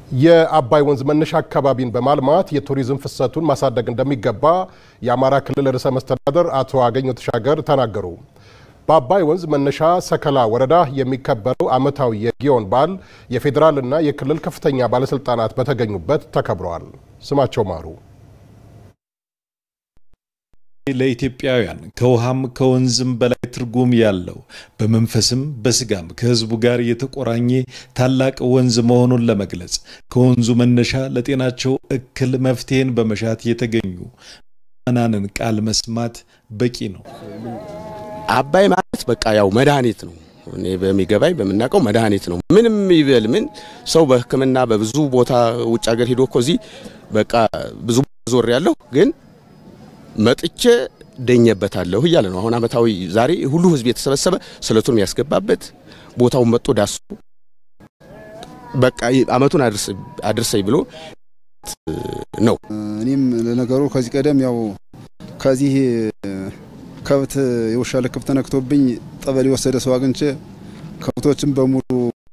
የአባይ ወንዝ መነሻ አካባቢን በማልማት የቱሪዝም ፍሰቱን ማሳደግ እንደሚገባ የአማራ ክልል ርዕሰ መስተዳደር አቶ አገኘሁ ተሻገር ተናገሩ። በአባይ ወንዝ መነሻ ሰከላ ወረዳ የሚከበረው ዓመታዊ የጊዮን በዓል የፌዴራልና የክልል ከፍተኛ ባለስልጣናት በተገኙበት ተከብረዋል። ስማቸው ማሩ ለኢትዮጵያውያን ከውሃም ከወንዝም በላይ ትርጉም ያለው በመንፈስም በስጋም ከሕዝቡ ጋር የተቆራኘ ታላቅ ወንዝ መሆኑን ለመግለጽ ከወንዙ መነሻ ለጤናቸው እክል መፍትሄን በመሻት የተገኙ ምዕመናንን ቃል መስማት በቂ ነው። አባይ ማለት በቃ ያው መድኃኒት ነው። እኔ በሚገባኝ በምናውቀው መድኃኒት ነው። ምንም ይበል ምን ሰው በሕክምና በብዙ ቦታ ውጭ ሀገር ሄዶ እኮ እዚህ በቃ ብዙ ዞር ያለሁ ግን መጥቼ ደኘበታለሁ እያለ ነው። አሁን ዓመታዊ ዛሬ ሁሉ ህዝብ የተሰበሰበ ስለቱን የሚያስገባበት ቦታውን መጥቶ ዳሱ በቃ ዓመቱን አድርሰኝ ብሎ ነው። እኔም ለነገሩ ከዚህ ቀደም ያው ከዚህ ከብት የውሻ ልክፍት ተነክቶብኝ ጠበል የወሰደ ሰው አግኝቼ ከብቶችን በሙሉ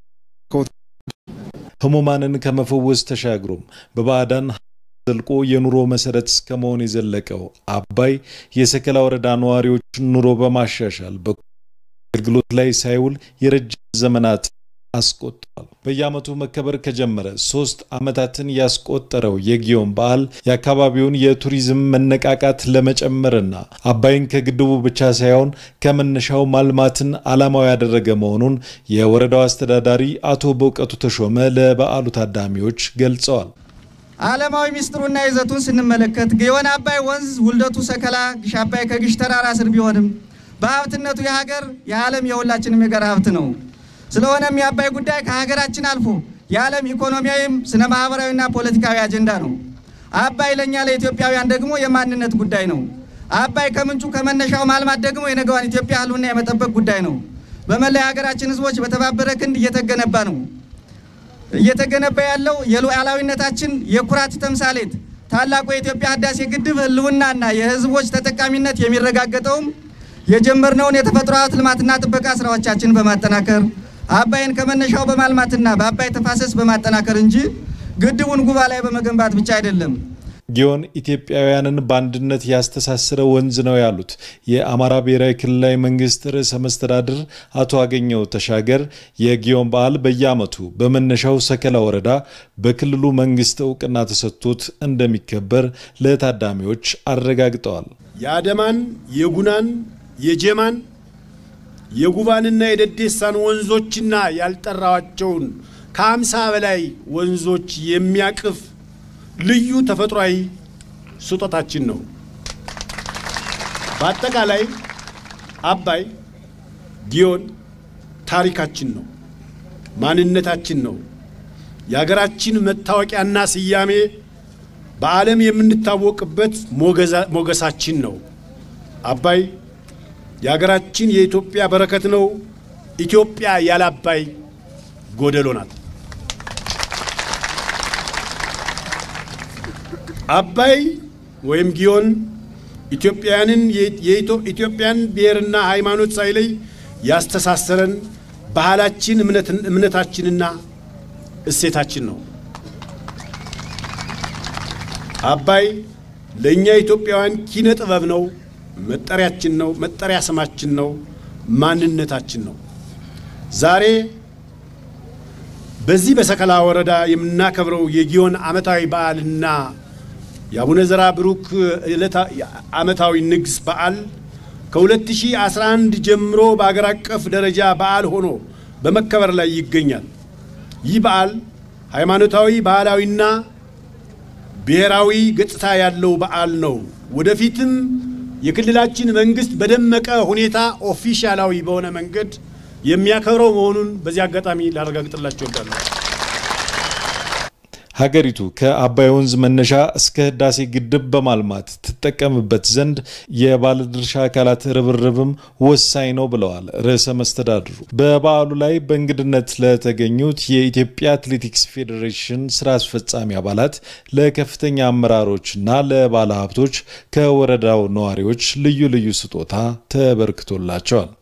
ህሙማንን ከመፈወስ ተሻግሮም በባዕዳን ዘልቆ የኑሮ መሰረት እስከ መሆን የዘለቀው አባይ የሰከላ ወረዳ ነዋሪዎች ኑሮ በማሻሻል በአገልግሎት ላይ ሳይውል የረጅም ዘመናት አስቆጥሯል። በየዓመቱ መከበር ከጀመረ ሶስት ዓመታትን ያስቆጠረው የጊዮን በዓል የአካባቢውን የቱሪዝም መነቃቃት ለመጨመርና አባይን ከግድቡ ብቻ ሳይሆን ከመነሻው ማልማትን ዓላማው ያደረገ መሆኑን የወረዳው አስተዳዳሪ አቶ በእውቀቱ ተሾመ ለበዓሉ ታዳሚዎች ገልጸዋል። ዓለማዊ ሚስጥሩና ይዘቱን ስንመለከት ጊዮን አባይ ወንዝ ውልደቱ ሰከላ ግሽ አባይ ከግሽ ተራራ ስር ቢሆንም በሀብትነቱ የሀገር የዓለም የሁላችንም የጋራ ሀብት ነው። ስለሆነም የአባይ ጉዳይ ከሀገራችን አልፎ የዓለም ኢኮኖሚያዊም ስነ ማህበራዊና ፖለቲካዊ አጀንዳ ነው። አባይ ለእኛ ለኢትዮጵያውያን ደግሞ የማንነት ጉዳይ ነው። አባይ ከምንጩ ከመነሻው ማልማት ደግሞ የነገዋን ኢትዮጵያ ህልውና የመጠበቅ ጉዳይ ነው። በመላ የሀገራችን ህዝቦች በተባበረ ክንድ እየተገነባ ነው እየተገነባ ያለው የሉዓላዊነታችን የኩራት ተምሳሌት ታላቁ የኢትዮጵያ ህዳሴ ግድብ ህልውናና የህዝቦች ተጠቃሚነት የሚረጋገጠውም የጀመርነውን የተፈጥሮ ሀብት ልማትና ጥበቃ ስራዎቻችን በማጠናከር አባይን ከመነሻው በማልማትና በአባይ ተፋሰስ በማጠናከር እንጂ ግድቡን ጉባ ላይ በመገንባት ብቻ አይደለም። ጊዮን ኢትዮጵያውያንን በአንድነት ያስተሳሰረ ወንዝ ነው ያሉት የአማራ ብሔራዊ ክልላዊ መንግስት ርዕሰ መስተዳድር አቶ አገኘሁ ተሻገር የጊዮን በዓል በየዓመቱ በመነሻው ሰከላ ወረዳ በክልሉ መንግስት እውቅና ተሰጥቶት እንደሚከበር ለታዳሚዎች አረጋግጠዋል። የአደማን፣ የጉናን፣ የጀማን፣ የጉባንና የደዴሳን ወንዞችና ያልጠራዋቸውን ከአምሳ በላይ ወንዞች የሚያቅፍ ልዩ ተፈጥሯዊ ስጦታችን ነው። በአጠቃላይ አባይ ጊዮን ታሪካችን ነው፣ ማንነታችን ነው፣ የሀገራችን መታወቂያና ስያሜ፣ በዓለም የምንታወቅበት ሞገሳችን ነው። አባይ የሀገራችን የኢትዮጵያ በረከት ነው። ኢትዮጵያ ያለ አባይ ጎደሎ ናት። አባይ ወይም ጊዮን ኢትዮጵያውያንን የኢትዮጵያን ብሔርና ሃይማኖት ሳይለይ ያስተሳሰረን ባህላችን፣ እምነታችንና እሴታችን ነው። አባይ ለእኛ ኢትዮጵያውያን ኪነ ጥበብ ነው፣ መጠሪያችን ነው፣ መጠሪያ ስማችን ነው፣ ማንነታችን ነው። ዛሬ በዚህ በሰከላ ወረዳ የምናከብረው የጊዮን ዓመታዊ በዓልና የአቡነ ዘራ ብሩክ ዓመታዊ ንግስ በዓል ከ2011 ጀምሮ በአገር አቀፍ ደረጃ በዓል ሆኖ በመከበር ላይ ይገኛል። ይህ በዓል ሃይማኖታዊ፣ ባህላዊና ብሔራዊ ገጽታ ያለው በዓል ነው። ወደፊትም የክልላችን መንግስት በደመቀ ሁኔታ ኦፊሻላዊ በሆነ መንገድ የሚያከብረው መሆኑን በዚህ አጋጣሚ ላረጋግጥላቸው እወዳለሁ። ሀገሪቱ ከአባይ ወንዝ መነሻ እስከ ህዳሴ ግድብ በማልማት ትጠቀምበት ዘንድ የባለድርሻ አካላት ርብርብም ወሳኝ ነው ብለዋል ርዕሰ መስተዳድሩ። በበዓሉ ላይ በእንግድነት ለተገኙት የኢትዮጵያ አትሌቲክስ ፌዴሬሽን ስራ አስፈጻሚ አባላት፣ ለከፍተኛ አመራሮችና ለባለ ሀብቶች ከወረዳው ነዋሪዎች ልዩ ልዩ ስጦታ ተበርክቶላቸዋል።